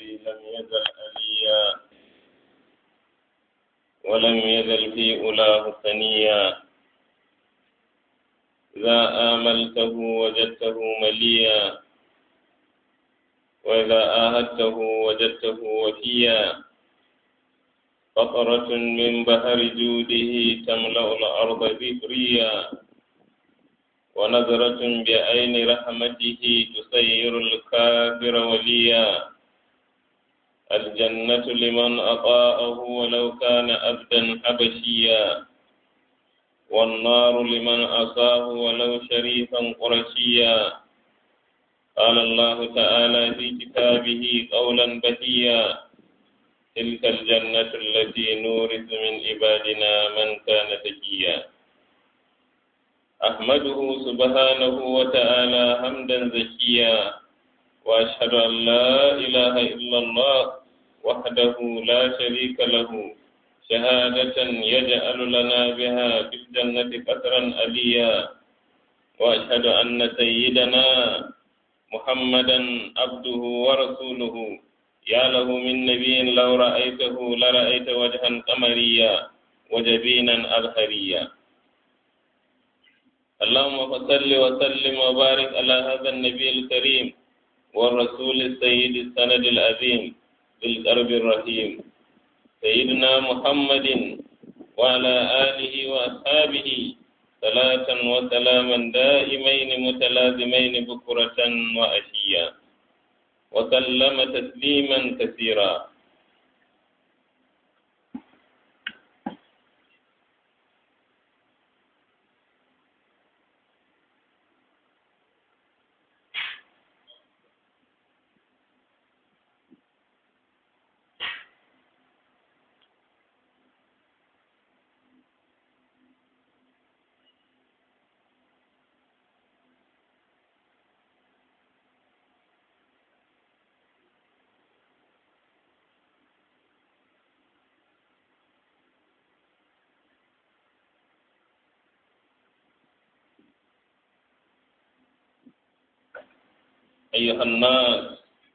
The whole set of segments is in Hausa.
الذي لم يزل أليا ولم يزل في أولاه ثنيا إذا آملته وجدته مليا وإذا آهدته وجدته وفيا قطرة من بحر جوده تملأ الأرض ذكريا ونظرة بعين رحمته تسير الكافر وليا الجنة لمن أطاءه ولو كان أبدا حبشيا والنار لمن أصاه ولو شريفا قرشيا قال الله تعالى في كتابه قولا بهيا تلك الجنة التي نورث من عبادنا من كان تقيا أحمده سبحانه وتعالى حمدا زكيا وأشهد أن لا إله إلا الله وحده لا شريك له شهادة يجعل لنا بها في الجنة قطرا أليا وأشهد أن سيدنا محمدا عبده ورسوله يا له من نبي لو رأيته لرأيت وجها قمريا وجبينا أبهريا اللهم صل وسلم وبارك على هذا النبي الكريم والرسول السيد السند العظيم بالقرب الرحيم سيدنا محمد وعلى آله وأصحابه صلاة وسلاما دائمين متلازمين بكرة وأشيا وسلم تسليما كثيرا أيها الناس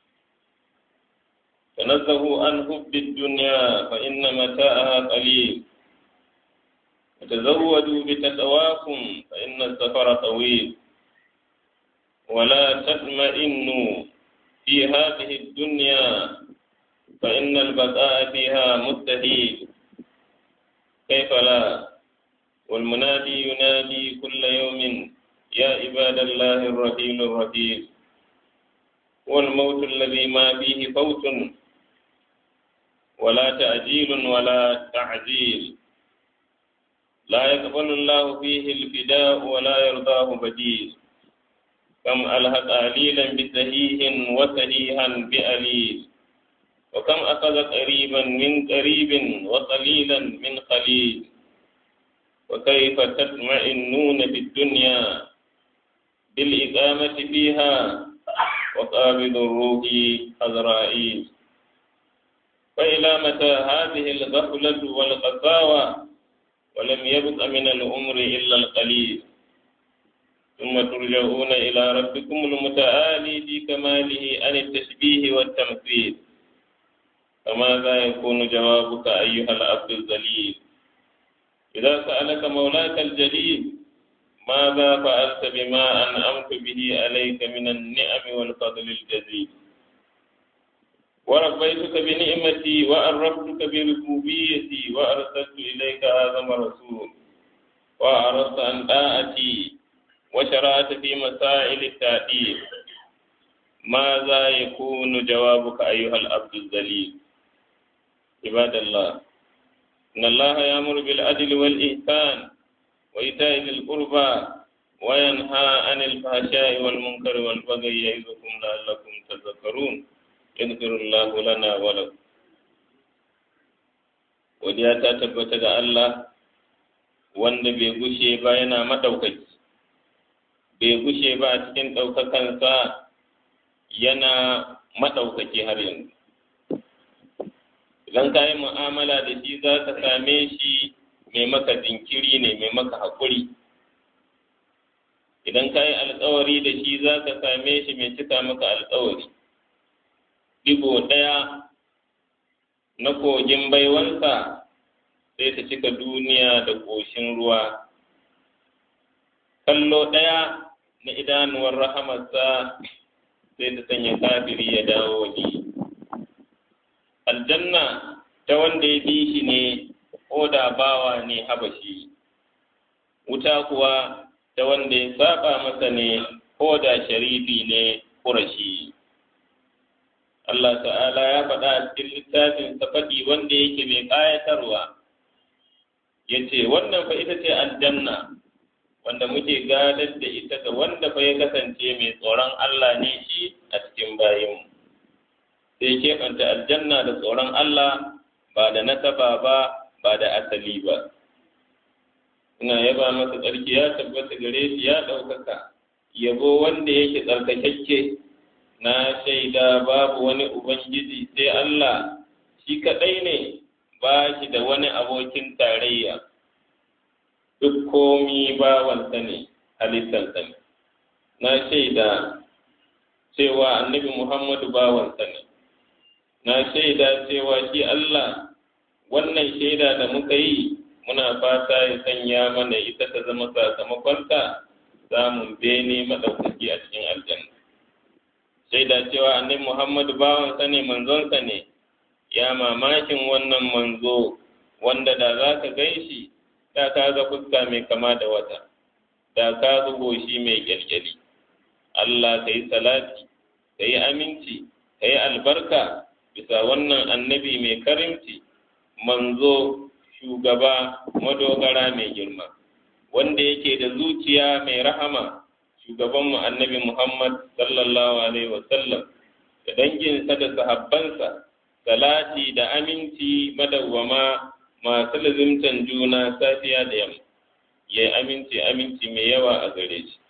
تنزهوا عن حب الدنيا فإن متاعها قليل وتزودوا بتقواكم فإن السفر طويل ولا تطمئنوا في هذه الدنيا فإن البقاء فيها مستحيل كيف لا والمنادي ينادي كل يوم يا عباد الله الرحيم الرحيم والموت الذي ما فيه فوت ولا تأجيل ولا تعجيل لا يقبل الله فيه الفداء ولا يرضاه بديل كم ألهق أليلا بسهيه وسهيها بأليل وكم أخذ قريبا من قريب وقليلا من قليل وكيف تطمئنون في الدنيا بالإقامة فيها وقابض الروح أزرائيل فإلى متى هذه الغفلة والقساوة ولم يبق من العمر إلا القليل ثم ترجعون إلى ربكم المتعالي في كماله عن التشبيه والتمثيل فماذا يكون جوابك أيها العبد الذليل إذا سألك مولاك الجليل ماذا فعلت بما أنعمت به عليك من النعم والفضل الجزيل وربيتك بنعمتي وأربتك بربوبيتي وأرسلت إليك آدم رسول وأردت عن طاعتي وشرعت في مسائل التعديل ماذا يكون جوابك أيها العبد الذليل عباد الله إن الله يأمر بالعدل والإحسان وإيتاء ذي القربى وينهى عن الفحشاء والمنكر والبغي يعظكم لعلكم تذكرون يغفر الله لنا ولكم godiya ta tabbata ga Allah wanda bai gushe ba yana madaukaki bai gushe ba a cikin ɗaukakansa yana madaukaki har yanzu idan ka yi mu'amala da shi za ka same shi mai maka jinkiri ne mai maka haƙuri idan ka yi alkawari da shi za ka same shi mai cika maka alkawari duk digo ɗaya na kogin baiwansa sai ta cika duniya da ƙoshin ruwa kallo ɗaya na idanuwar rahamarsa sai ta sanya kafiri ya dawo waje aljanna ta wanda ya bi shi ne ko da bawa ne habashi wuta kuwa ta wanda ya saba masa ne ko da sharifi ne ƙurashi Allah ta'ala ya faɗa a cikin littafin faɗi wanda yake mai ƙayatarwa ya ce wannan fa ita ce aljanna wanda muke gadar da ita ga wanda fa ya kasance mai tsoron Allah ne shi a cikin bayinmu sai keɓanta aljanna da tsoron Allah ba da nasaba ba ba da asali ba ina yaba masa tsarki ya tabbata gare shi ya ɗaukaka yabo wanda yake tsarkakakke na shaida babu wani ubangiji sai Allah shi kaɗai ne ba shi da wani abokin tarayya duk komi bawansa ne halittarsa ne na shaida cewa annabi Muhammadu bawansa ne na shaida cewa shi Allah wannan shaida da muka yi muna fata ya sanya mana ita ta zama sakamakonta samun bene maɗaukaki a cikin aljanna shaida cewa annabi Muhammadu bawansa ne manzonsa ne ya mamakin wannan manzo wanda da za ka gan shi da ka ga fuska mai kama da wata da ka ga goshi mai kyalkyali Allah ka yi salati ka yi aminci ka yi albarka bisa wannan annabi mai karimci manzo shugaba madogara mai girma wanda yake da zuciya mai rahama shugabanmu annabi Muhammad sallallahu alaihi wasallam da danginsa da sahabbansa salati da aminci madawwama masu lazimtan juna safiya da yamma ya yi aminci aminci mai yawa a gare shi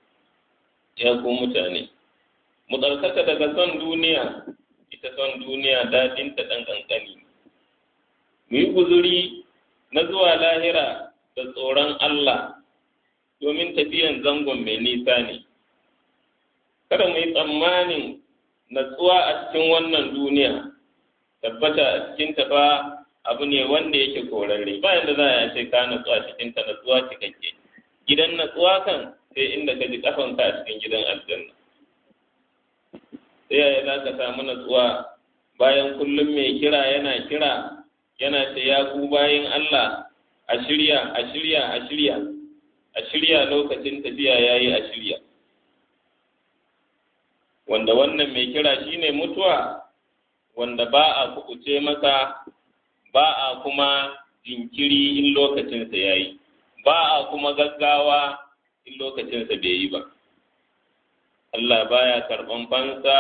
ya ku mutane mu tsarkaka daga son duniya ita son duniya daɗinta ɗan ƙanƙani mu yi guzuri na zuwa lahira da tsoron Allah domin tafiyan zangon mai nisa ne kada mu yi tsammanin natsuwa a cikin wannan duniya tabbata a cikin tafa abu ne wanda yake korarre bayan da za a ce ka natsuwa cikin ta natsuwa cikakke gidan natsuwa kan sai inda ka ji kafanka a cikin gidan aljanna sai yaya za ka samu natsuwa bayan kullum mai kira yana kira yana ce ya ku bayan Allah a shirya a shirya a shirya a shirya lokacin tafiya yayi a shirya wanda wannan mai kira shine mutuwa wanda ba a kukuce masa ba a kuma jinkiri in lokacinsa ya yi ba a kuma gaggawa in lokacinsa bai yi ba Allah baya karɓan fansa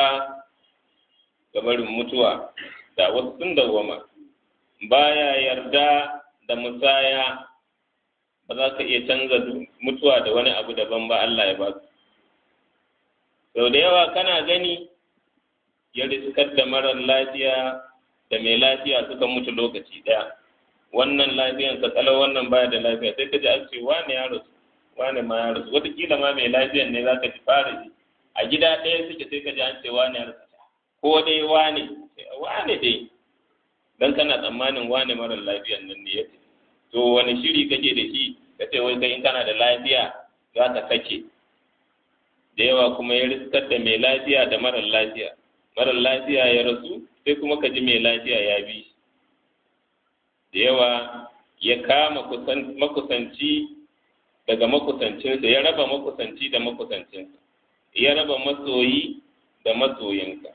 ga barin mutuwa da wasu sun dawwama baya yarda da musaya ba za ka iya canza mutuwa da wani abu daban ba Allah ya ba su sau da yawa kana gani ya riskar da marar lafiya da mai lafiya suka mutu lokaci ɗaya wannan lafiyan sa kalau wannan baya da lafiya sai ka ji an ce wane ya rasu wane ma ya rasu wataƙila ma mai lafiyan ne za ka ji fara ji a gida ɗaya suke sai ka ji an ce wane ya rasu ko dai wane wane dai dan kana tsammanin wane marar lafiyan nan ne ya ce to wani shiri kake da shi ka ce wai kai in kana da lafiya za ka sake da yawa kuma ya riskar da mai lafiya da marar lafiya marar lafiya ya rasu sai kuma ka ji mai lafiya ya bi shi da yawa ya kama makusanci daga makusancinsa ya raba makusanci da makusancinsa ya raba masoyi da masoyinka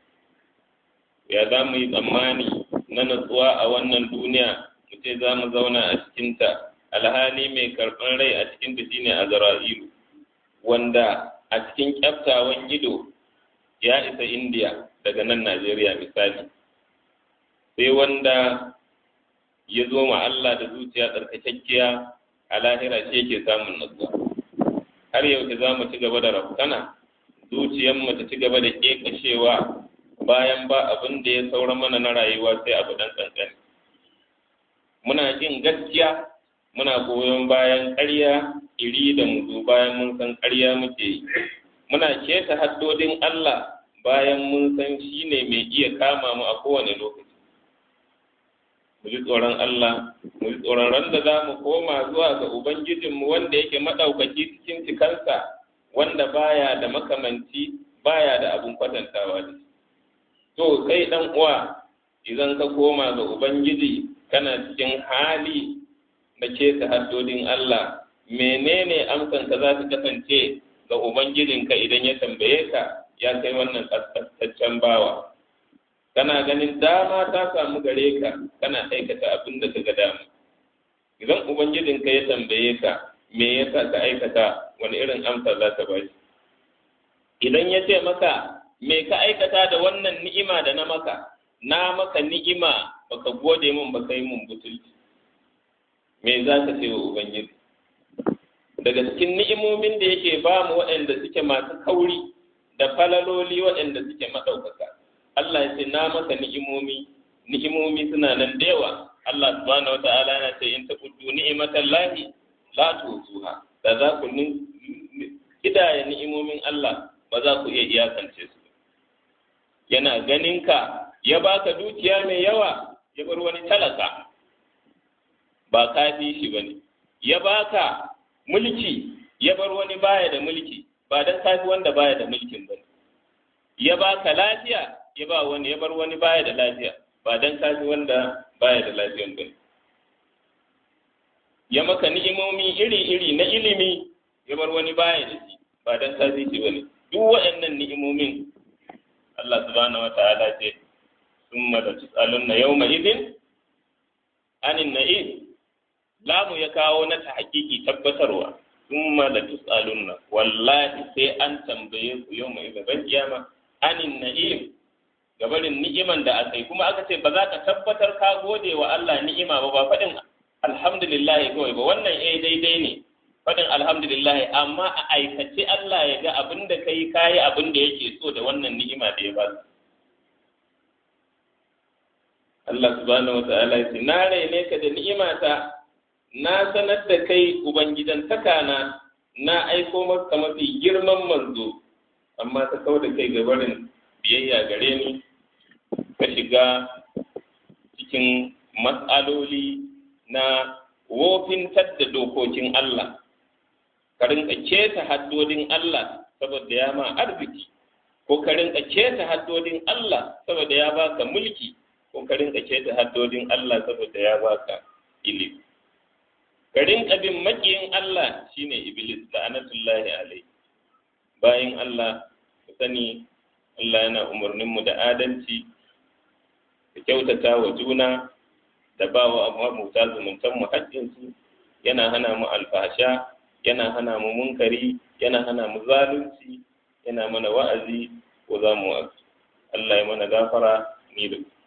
ya za mu yi tsammani na natsuwa a wannan duniya mu ce za mu zauna a cikinta alhali mai karɓar rai a cikinta shine azra'ilu wanda a cikin kyaftawan ido ya isa indiya daga nan najeriya misali sai wanda ya zo ma Allah da zuciya tsarkakakkiya a lahira shi yake samun natsuwa har yau za mu ci gaba da rafkana zuciyarmu ta ci gaba da ƙeƙashewa bayan ba abin da ya saura mana na rayuwa sai abu dan kankani muna jin gaskiya muna goyon bayan ƙarya iri da muzu bayan mun san ƙarya muke yi muna keta haddodin Allah bayan mun san shi ne mai iya kama mu a kowane lokaci mu ji tsoron Allah mu ji tsoron ran da za mu koma zuwa ga Ubangijinmu wanda yake maɗaukaki cikin cikansa wanda baya da makamanci baya da abin kwatantawa da shi to kai ɗan uwa idan ka koma ga Ubangiji kana cikin hali na keta haddodin Allah menene amsanka za ta kasance ga Ubangijinka idan ya tambaye ka ya kai wannan ƙasƙantaccen bawa kana ganin dama ta samu gare ka kana aikata abin da ka ga dama idan Ubangijinka ya tambaye ka me yasa ka aikata wani irin amsa za ka bashi idan ya ce maka me ka aikata da wannan ni'ima da na maka na maka ni'ima baka gode min baka yi min butulci me za ka ce wa ubangiji daga cikin ni'imomin da yake ba mu waɗanda suke masu kauri da falaloli waɗanda suke maɗaukaka Allah ya ce na maka ni'imomi ni'imomi suna nan da yawa Allah subhanahu wata'ala yana ce in taquddu ni'matan lahi la tuzuha da za ku kidaya ni'imomin Allah ba za ku iya iyakance su yana ganin ka ya baka dukiya mai yawa ya bar wani talaka ba kafi shi bane ya baka mulki ya bar wani baya da mulki ba dan kafi wanda baya da mulkin bane ya baka lafiya ya ba wani ya bar wani baya da lafiya ba dan kafi wanda baya da lafiyan bane ya maka ni'imomi iri-iri na ilimi ya bar wani baya da shi ba dan kafi shi bane duk waɗannan ni'imomin Allah subhanahu wata'ala ce summa la tus'alunna yawma idin anin na'im lamu ya kawo na ta hakiki tabbatarwa summa la tus'alunna wallahi sai an tambaye ku yawma idin ban kiyama anin na'im gabarin ni'iman da aka yi kuma aka ce ba za ka tabbatar ka gode wa Allah ni'ima ba ba faɗin alhamdulillah kawai ba wannan eh daidai ne faɗin alhamdulillah amma a aikace Allah ya ga abin da kai kayi abin da yake so da wannan ni'ima da ya ba Allah subhanahu wa ta'ala ya ce na raine ka da ni'imata na sanar da kai ubangidantaka na na aiko maka mafi girman manzo amma ta kau da kai gabarin biyayya gare ni ka shiga cikin matsaloli na wofintar da dokokin Allah ka rinka keta haddodin Allah saboda ya ma arziki ko ka rinka keta haddodin Allah saboda ya baka mulki ko ka rinka keta haddodin Allah saboda ya baka ilimi ka rinka bin makiyin Allah shine iblis la'anatullahi alai bayan Allah ku sani Allah yana umarnin mu da adalci da kyautata wa juna da ba wa mabuta zumuntan mu haƙƙinsu yana hana mu alfasha yana hana mu munkari yana hana mu zalunci yana mana wa'azi ko za mu Allah ya mana gafara ni da ku